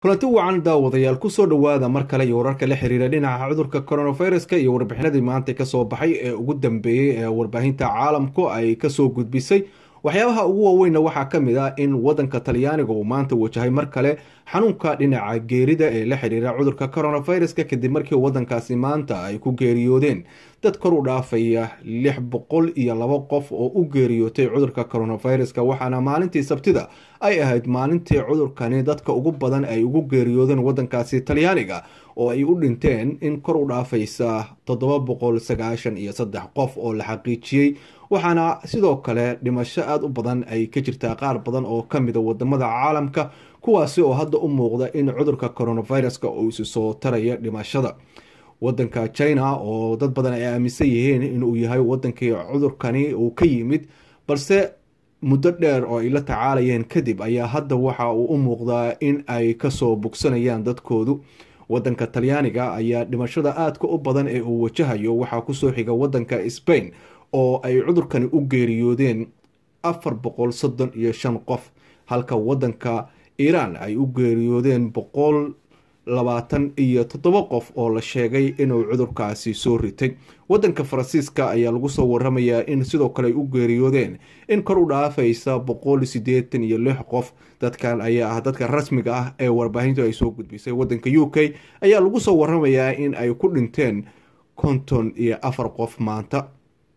kulanti wacan daawadayaal kusoo dhowaada mar kale iyo wararka la xiriira dhinaca cudurka coronaviruska iyo warbixinadii maanta kasoo baxay ee ugu dambeeyey ee warbaahinta caalamku ay kasoo gudbisay waxyaabaha ugu waaweynna waxaa ka mid ah in wadanka talyaaniga uu maanta wajahay mar kale xanuunka dhinaca geerida ee la xiriira cudurka coronaviruska kadib markii wadankaasi maanta ay ku geeriyoodeen dad kor u dhaafaya lix boqol iyo laba qof oo u geeriyootay cudurka coronaviruska waxaana maalintii sabtida ay ahayd maalintii cudurkani dadka ugu badan ay ugu geeriyoodeen wadankaasi talyaaniga oo ay u dhinteen in kor u dhaafaysa toddoba boqol sagaashan iyo saddex qof oo la xaqiijiyey waxaana sidoo kale dhimasho aada u badan ay ka jirtaa qaar badan oo ka mida wadamada caalamka kuwaasi oo hadda u muuqda in cudurka coronaviruska uu isi soo taraya dhimashada wadanka china oo dad badan ay aaminsan yihiin inuu yahay wadankii cudurkani uu ka yimid balse muddo dheer oo ay la tacaalayeen kadib ayaa hadda waxa uu u muuqdaa in ay kasoo bogsanayaan dadkoodu wadanka talyaaniga ayaa dhimashada aadka u badan ee uu wajahayo waxaa kusoo xiga wadanka spain oo ay cudurkani u geeriyoodeen afar boqol soddon iyo shan qof halka wadanka iiraan ay u geeriyoodeen boqol labaatan iyo toddoba qof oo la sheegay inuu cudurkaasi soo ritay wadanka faransiiska ayaa lagu soo waramayaa in sidoo kale ay u geeriyoodeen in kor u dhaafaysa boqol siddeetan iyo lix qof dadkan ayaa ah dadka rasmiga ah ee warbaahintu ay soo gudbisay wadanka u k ayaa lagu soo waramayaa in ay ku dhinteen konton iyo afar qof maanta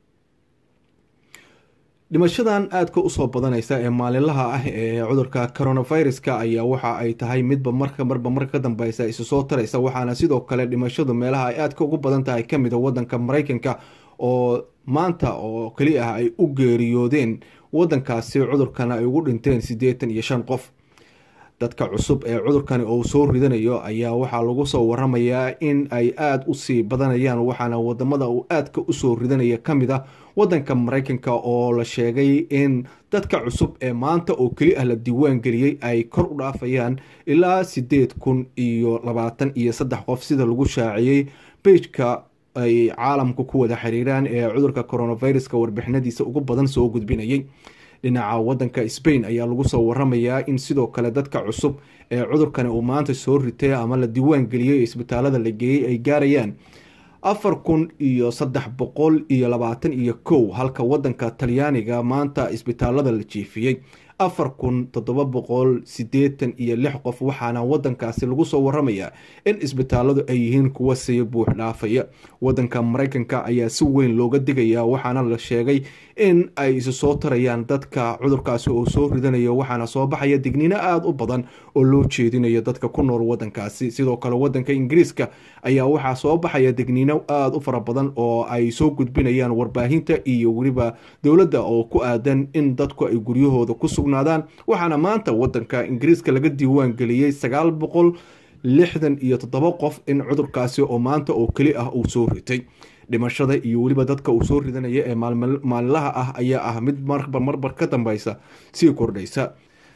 dhimashadan aadka usoo badanaysa ee maalinlaha ah ee cudurka coronaviruska ayaa waxa ay tahay midba marka marba marka ka dambeysa isu soo taraysa waxaana sidoo kale dhimashadu meelaha ay aadka ugu badan tahay kamid a wadanka mareykanka oo maanta oo keli ah ay u geeriyoodeen wadankaasi cudurkana ay ugu dhinteen siddeetan iyo shan qof dadka cusub ee cudurkani uu soo ridanayo ayaa waxaa lagu soo waramayaa in ay aada usii badanayaan waxaana wadamada uu aadka usoo ridanaya kamid a wadanka mareykanka oo la sheegay in dadka cusub ee maanta oo keli ah la diiwaan geliyey ay kor u dhaafayaan ilaa sideed kun iyo labaatan iyo saddex qof sida lagu shaaciyey beijka ay caalamka ku wada xiriiraan ee cudurka coronaviruska warbixinadiisa ugu badan soo gudbinayay dhinaca wadanka spain ayaa lagu soo waramayaa in sidoo kale dadka cusub ee cudurkani uu maanta soo ritay ama la diiwaan geliyey isbitaalada la geeyey ay gaarayaan afar kun iyo saddex boqol iyo labaatan iyo kow halka wadanka talyaaniga maanta isbitaalada la jiifiyey afar kun toddoba boqol siddeetan iyo lix qof waxaana wadankaasi lagu soo waramayaa in isbitaaladu ay yihiin kuwa sii buux dhaafaya wadanka mareykanka ayaa si weyn looga digayaa waxaana la sheegay in ay isu soo tarayaan dadka cudurkaasi oo soo ridanayo waxaana soo baxaya digniino aada u badan oo loo jeedinayo dadka ku nool wadankaasi sidoo kale wadanka ingiriiska ayaa waxaa soo baxaya digniino aada u fara badan oo ay soo gudbinayaan warbaahinta iyo weliba dowladda oo ku aadan in dadku ay guryahooda ku sugnaadaan waxaana maanta wadanka ingiriiska laga diiwaan geliyey sagaal boqol lixdan iyo toddoba qof in cudurkaasi oo maanta oo keli ah uu soo ritay dhimashada iyo weliba dadka uu soo ridanaya ee maalinlaha ah ayaa ah mid marba marbar ka dambeysa sii kordhaysa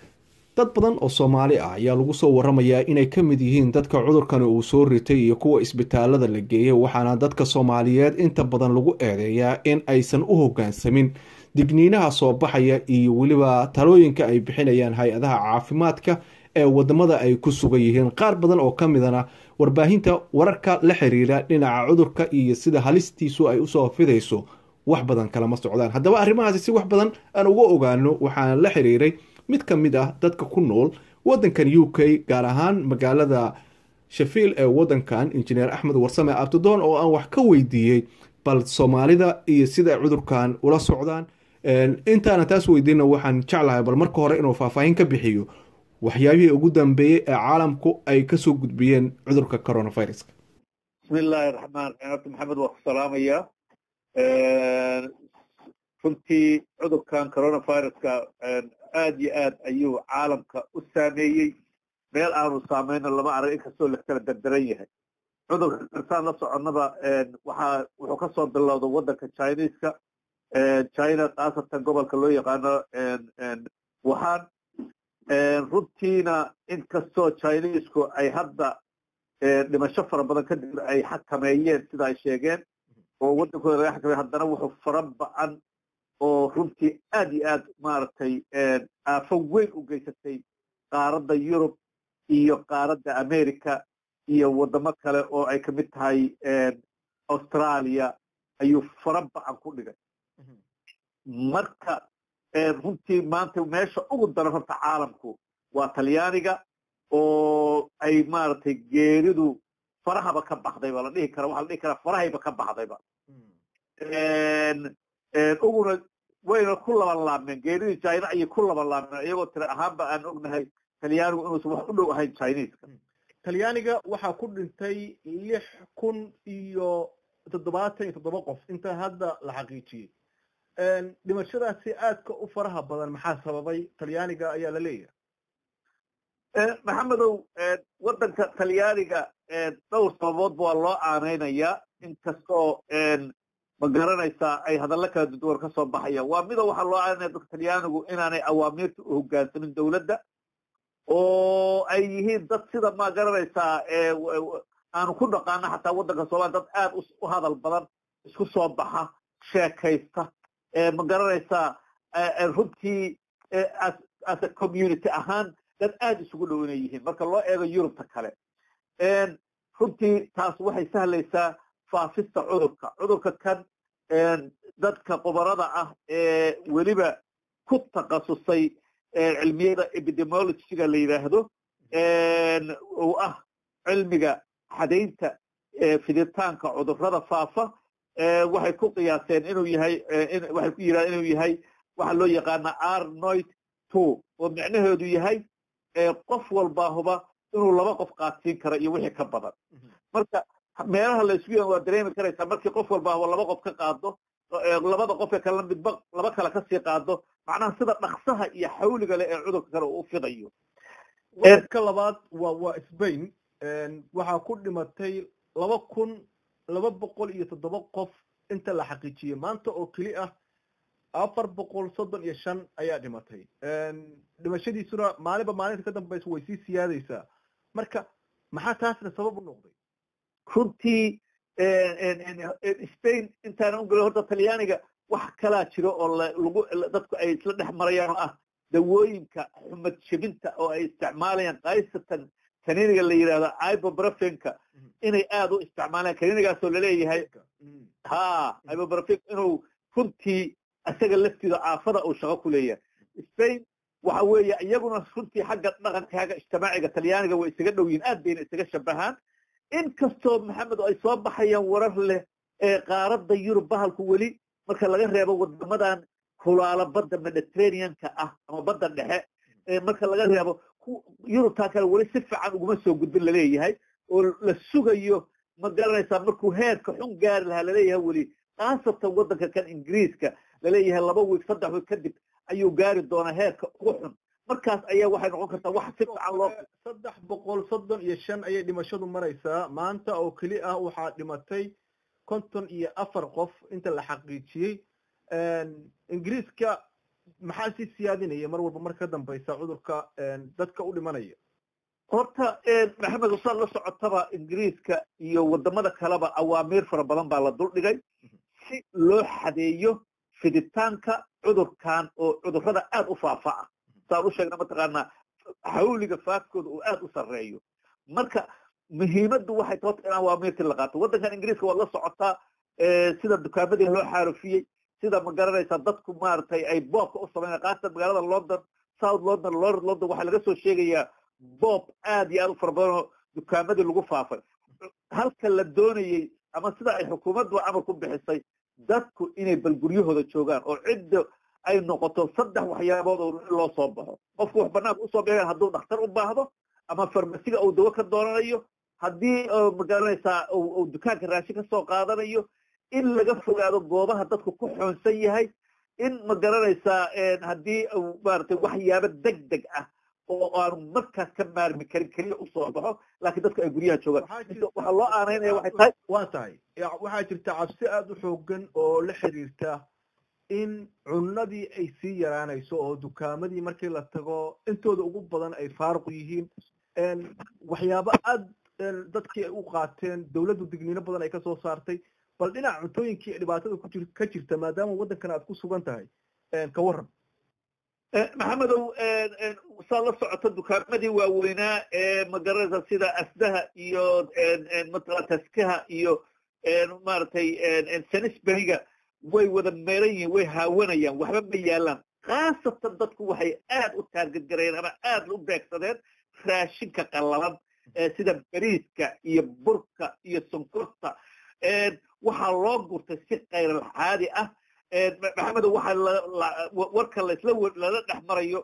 dad badan oo soomaali ah ayaa lagu soo waramayaa inay ka mid yihiin dadka cudurkani uu soo ritay iyo kuwa isbitaalada la geeyay waxaana dadka soomaaliyeed inta badan lagu eedeeyaa in aysan u hogaansamin digniinaha soo baxaya iyo weliba talooyinka ay bixinayaan hay-adaha caafimaadka ee wadamada ay ku sugan yihiin qaar badan oo ka midana warbaahinta wararka la xiriira dhinaca cudurka iyo sida halistiisu ay usoo fidayso wax badan kalama socdaan haddaba arrimahaasi si wax badan aan uga ogaano waxaana la xiriiray mid ka mid ah dadka ku nool wadankan u k gaar ahaan magaalada shafiil ee wadankan injineer axmed warsame abtidoon oo aan wax ka weydiiyey bal soomaalida iyo sida cudurkan ula socdaan intaana taas weydiina waxaan jeclahay bal marka hore inuu faahfaahin ka bixiyo waxyaabihii ugu dambeeyey ee caalamku ay kasoo gudbiyeen cudurka coronaviruska bismi illaahi raxmaan raxiim horta maxamed waa ku salaamaya runtii cudurkan coronaviruska aad iyo aad ayuu caalamka u saameeyey meel aanu saameyno lama arag inkastoo la kala dardaran yahay cudurka karsaan la soconnaba waxaa wuxuu kasoo bilowda wadanka chineska china khaasatan gobolka loo yaqaano wuhan runtiina inkastoo chinesku ay hadda dhimasho fara badan kadib ay xakameeyeen sida ay sheegeen oo waddankooda laga xakamey haddana wuxuu fara ba-an oo runtii aad iyo aad maaragtay aafo weyn u geysatay qaaradda yurub iyo qaaradda america iyo waddamo kale oo ay kamid tahay australia ayuu fara bacan ku dhigay marka runtii maanta meesha ugu daran horta caalamku waa talyaaniga oo ay maaragtay geeridu farahaba ka baxdayba la dhihi kara waxa la dhihi karaa farahayba ka baxdayba uguna wayna ku laban laabmeen geeridii china ayay ku laban laabmeen iyagoo tira ahaanba aan ognahay talyaanigu inuusan wax u dhow ahayn chineska talyaaniga waxaa ku dhintay lix kun iyo toddobaatan iyo toddoba qof inta hadda la xaqiijiyey dhimashadaasi aadka u faraha badan maxaa sababay talyaaniga ayaa la leeyahay maxamedow waddanka talyaaniga dhowr sababoodba waa loo aanaynayaa inkastoo ma garanaysaa ay hadallo kala duduwan ka soo baxayaan waa mida waxaa loo aanaya dadka talyaanigu inaanay awaamiirta u hoggaansamin dawladda oo ay yihiin dad sida ma garanaysaa aanu ku dhaqaano xataa waddanka soomaliya dad aad u hadal badan isku soo baxa sheekaysta ma garanaysaa runtii as a community ahaan dad aad isugu dhow inay yihiin marka loo eego yurubta kale runtii taas waxay sahlaysaa faafista cudurka cudurka kan dadka qubarada ah ee weliba ku takhasusay cilmiyada epidemiologyga la yidhaahdo uu ah cilmiga xadaynta fiditaanka cudurrada faafa waxay ku qiyaaseen inuu yahay waxay ku yidhahdeen inuu yahay waxaa loo yaqaana arnoid two oo micnaheedu yahay qof walbaahuba inuu laba qof qaadsiin karo iyo wixii ka badan marka meelaha la isku yan waa dareemi karaysaa markii qof walbaahuba laba qof ka qaado labada qofka kalena midba laba kale kasii qaado macnaha sida dhaksaha iyo xawliga leh ee cudurka kale uu fidayo wadka labaad waa waa spain waxaa ku dhimatay laba kun laba boqol iyo toddoba qof inta la xaqiijiyey maanta oo keli ah afar boqol soddon iyo shan ayaa dhimatay dhimashadiisuna maalinba maalinta ka dambaysa way sii siyaadaysaa marka maxaa taasna sabab u noqday runtii spain intaana u gelin horta talyaaniga wax kalaa jiro oo lagu dadku ay isla dhex marayaan oo ah dawooyinka xumad jebinta oo ay isticmaalayaan kaysatan kaniiniga la yidhahdo ibobrafenka inay aad u isticmaalaan kaniinigaasoo laleeyahay ha ibobrafen inuu runtii isaga laftiida caafada uu shaqo ku leeyahay spain waxa weeye iyaguna runtii xagga dhaqanka xagga ijtimaaciga talyaaniga way isaga dhow yihin aad bayna isaga shabahaan inkastoo maxamed ay soo baxayaan warar leh ee qaaradda yurub bahalku weli marka laga reebo wadamadan kulaala badda mediterraneanka ah ama badda dhexe marka laga reebo yurubtaa kale weli si fiican uguma soo gudbin laleeyahay oo la sugayo ma garanaysaa markuu heerka xun gaari lahaa laleeyahay weli khaasatan waddanka kan ingiriiska laleeyahay laba wiig saddex wiig kadib ayuu gaari doonaa heerka ugu xun markaas ayaa waxay noqon kartaa wax si fiican loo saddex boqol soddon iyo shan ayay dhimashadu maraysaa maanta oo keli ah waxaa dhimatay konton iyo afar qof inta la xaqiijiyey ingiriiska maxaa sii siyaadinaya mar walba mar ka dambaysa cudurka dadka u dhimanaya horta maxamed usaad la socotaba ingiriiska iyo wadamada kaleba awaamiir fara badan baa la duldhigay si loo xadeeyo fiditaanka cudurkan oo cudurrada aad u faafaca saan u sheegna mataqaanaa xawliga faafkooda uu aad u sarreeyo marka muhiimaddu waxay toota in awaamiirtii la qaato waddankan ingiriiska waad la socotaa sida dukaamadii loo xaarufiyey sida ma garanaysaa dadku maaragtay ay boobka u samayna qaasatan magaalada london south london lord london waxaa laga soo sheegayaa boob aad iyo aad u fara badan oo dukaamadii lagu faafay halka la doonayey ama sida ay xukuumaddu amar ku bixisay dadku inay bal guryahooda joogaan oo cidda ay noqoto saddex waxyaabood oo in loo soo baxo qofku wax banaanka usoo bixi hadduu dhakhtar u baahdo ama farmasiga uu dawo ka doonanayo haddii ma garanaysaa uu dukaanka raashin ka soo qaadanayo in laga fogaado goobaha dadku ku xoonsan yahay in ma garanaysaa haddii maaragtay waxyaabo deg deg ah oo aanu markaas ka maarmi karin keliya usoo baxo laakiin dadku ay guryaha joogaan waxaa loo aanaynaya waxay tahay waa tahay waxaa jirta cabsi aada u xoogan oo la xiriirta in cunadii ay sii yaraanayso oo dukaamadii markii la tago intooda ugu badan ay faaruq yihiin waxyaabo aad dadkii ay u qaateen dawladdu digniino badan ay kasoo saartay bal dhinaca cuntooyinkii dhibaatada ku jir ka jirta maadaama waddankan aad ku sugan tahay ka warran maxamedow saa la socota dukaamadii waaweynaa ee magaranaysa sida asdaha iyo matala taskaha iyo maaragtay sanisberiga way wada meeran yihiin way haawanayaan waxba ma yaalaan khaasatan dadku waxay aad u taargadgarayeen ama aad u beegsadeen raashinka qallalan sida beriiska iyo burka iyo sonkorta waxaa loo gurtay si kaylalxaadi ah maxamedo waxaa warka lasla lala dhex marayo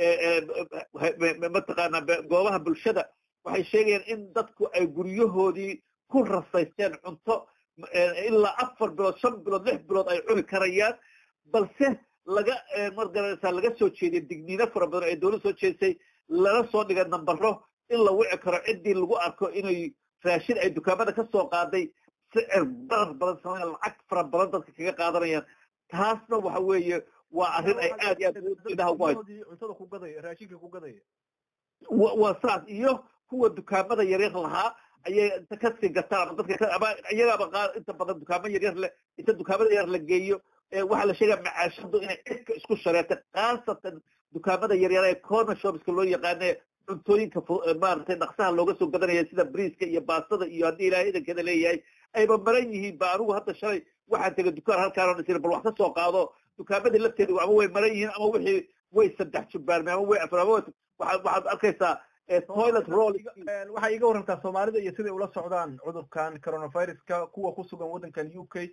mataqaanaa goobaha bulshada waxay sheegayaan in dadku ay guryahoodii ku rasaysteen cunto ilaa afar bilood shan bilood lix bilood ay cuni karayaan balse laga margaraysaa laga soo jeediyay digniino fara badan ay dowlad soo jeedisay lala soo dhigay nambaro in la wici karo ciddii lagu arko inay raashin ay dukaamada ka soo qaaday sicir barar badan samaya lacag fara badan dadka kaga qaadanayaan taasna waxa weeye waa arrin ay aad iyo aad indhaha ugu hayso cuntada ku gadaya raashinka ku gadaya waa saas iyo kuwa dukaamada yaryar lahaa ayay inta kasii gataan ama dadka ama iyagaaba qaar inta badan dukaamo yaryar le inta dukaamada yar la geeyo waxaa la sheegaya macaashadu inay cidka isku shareertay khaasatan dukaamada yaryar ee corner shopska loo yaqaane cuntooyinka maaragtay dhaqsaha looga soo gadanaya sida briiska iyo baastada iyo haddii ilaahay idankeeda leeyahay ayba maran yihiin ba anigu hadda shalay waxaan tegay dukaan halkaan isir bal wax ka soo qaado dukaamadii lafteedu ama way maran yihiin ama wixii way saddex jubbaarmeen ama way afar ama waxaad arkaysaa toilet roll waxaa iga warantaa soomaalida iyo siday ula socdaan cudurkan coronaviruska kuwa ku sugan waddankan u k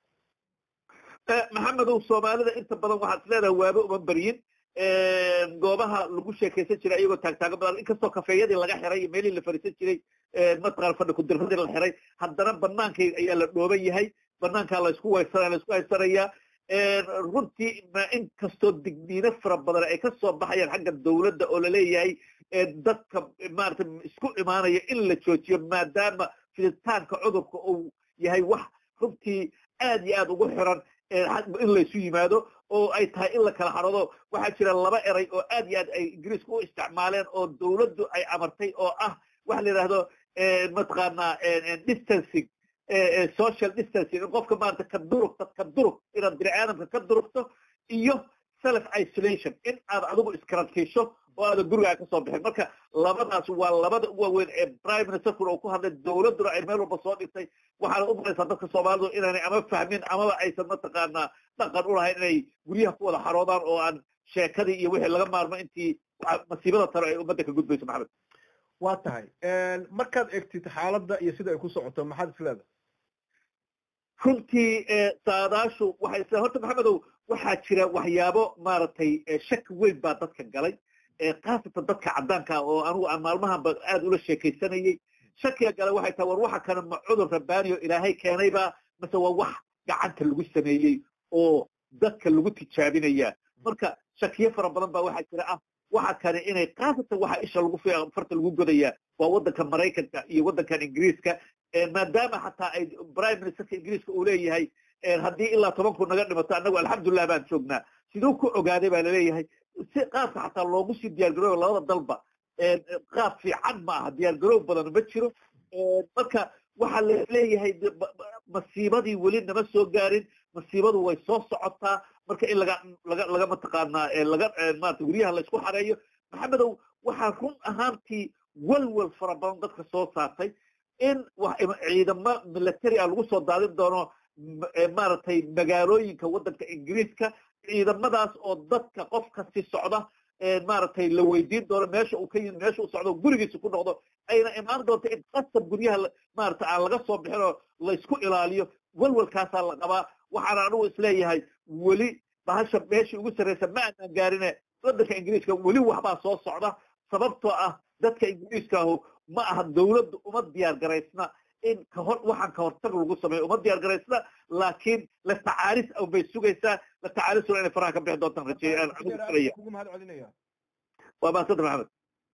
maxamedow soomaalida inta badan waxaad isleedahay waaba uma baryin goobaha lagu sheekaysan jiray iyagoo taagtaaga badan inkastoo kafeeyadii laga xiray iyo meelihii la fariisan jiray mataqaan fadhi kudiradii la xiray haddana banaanka ayaa la dhooban yahay banaankaa laysku waysanaya laysku haysanayaa runtii inkastoo digniino fara badan ay ka soo baxayaan xagga dawladda oo laleeyahay dadka maarata isku imaanaya in la joojiyo maadaama fiditaanka cudurka uu yahay wax runtii aad iyo aad ugu xiran in laysu yimaado oo ay tahay in la kala hadhado waxaa jira laba eray oo aad iyo aad ay ingiriisku u isticmaaleen oo dawladdu ay amartay oo ah waxa la yidhaahdo mataqaanaa distancing social distancing in qofka maarata ka durugta ka durug inaad bini aadamka ka durugto iyo self isolation in aad adigu iskarantiisho oo aadan gurigaa ka soo bixin marka labadaas waa labada u waaweyn ee prime ministerkuna uu ku hadlay dawladduna ay meel walba soo dhigtay waxaana u maraysaa dadka soomaalidu inaanay ama fahmin amaba aysan mataqaanaa dhaqan u lahayn inay guryaha ku wada xaroodaan oo aan sheekadii iyo wixii laga maarmo intii masiibada tale ay ummadda ka gudbayso maxamed waa tahay markaad egtid xaaladda iyo sida ay ku socoto maxaad isleedahay runtii saadaashu waxay isle horta maxamedow waxaa jira waxyaabo maaragtay shaki weyn baa dadka galay khaasatan dadka caddaanka oo anigu aan maalmahanba aad ula sheekaysanayey shakiga gale waxay tahay war waxa kana ma cudur rabbaani oo ilaahay keenaybaa mase waa wax gacanta lagu sameeyey oo dadka lagu tijaabinayaa marka shakiyo fara badan baa waxaa jira ah waxa kane inay khaasatan waxa isha lagu farta lagu godayaa waa waddanka maraykanka iyo waddankan ingiriiska maadaama xataa ay prime ministerka ingiriiska uu leeyahay haddii ilaa tobanku naga dhimato annagu alxamdulilah baan joognaa siduu ku ogaaday baa laleeyahay si qaabka xataa loogu sii diyaargarooba labada dalba qaab fiican ma aha diyaargaroob badan ma jiro marka waxaa laleeyahay masiibadii weli nama soo gaarin masiibadu way soo socotaa marka in laga laga laga mataqaanaa laga maarata guryaha laysku xareeyo maxamedow waxaa run ahaantii walwal fara badan dadka soo saartay in ciidamo military ah lagu soo daadin doono maaragtay magaalooyinka waddanka ingiriiska ciidamadaas oo dadka qof kasi socda maaragtay la weydiin doono meesha uu ka yimid meesha uu socdo gurigiisa ku noqdo ayna imaan doonto in qasab guryaha maarata aan laga soo bixin oo laysku ilaaliyo walwalkaasaa la qabaa waxaana anigu isleeyahay weli bahasha meeshii ugu sarraysa ma aanaan gaarine waddanka ingiriiska weli waxbaa soo socda sababtoo ah dadka ingiriiskaahu ma aha dawladdu uma diyaar garaysna in kahor waxaan ka hortag lagu sameeyo uma diyaar garaysna laakiin la tacaalis bay sugaysaa la tacaalisuna inay faraha ka bixi doontaan rajeeya kugu mahad celinaya waa mahadsantaha maxamed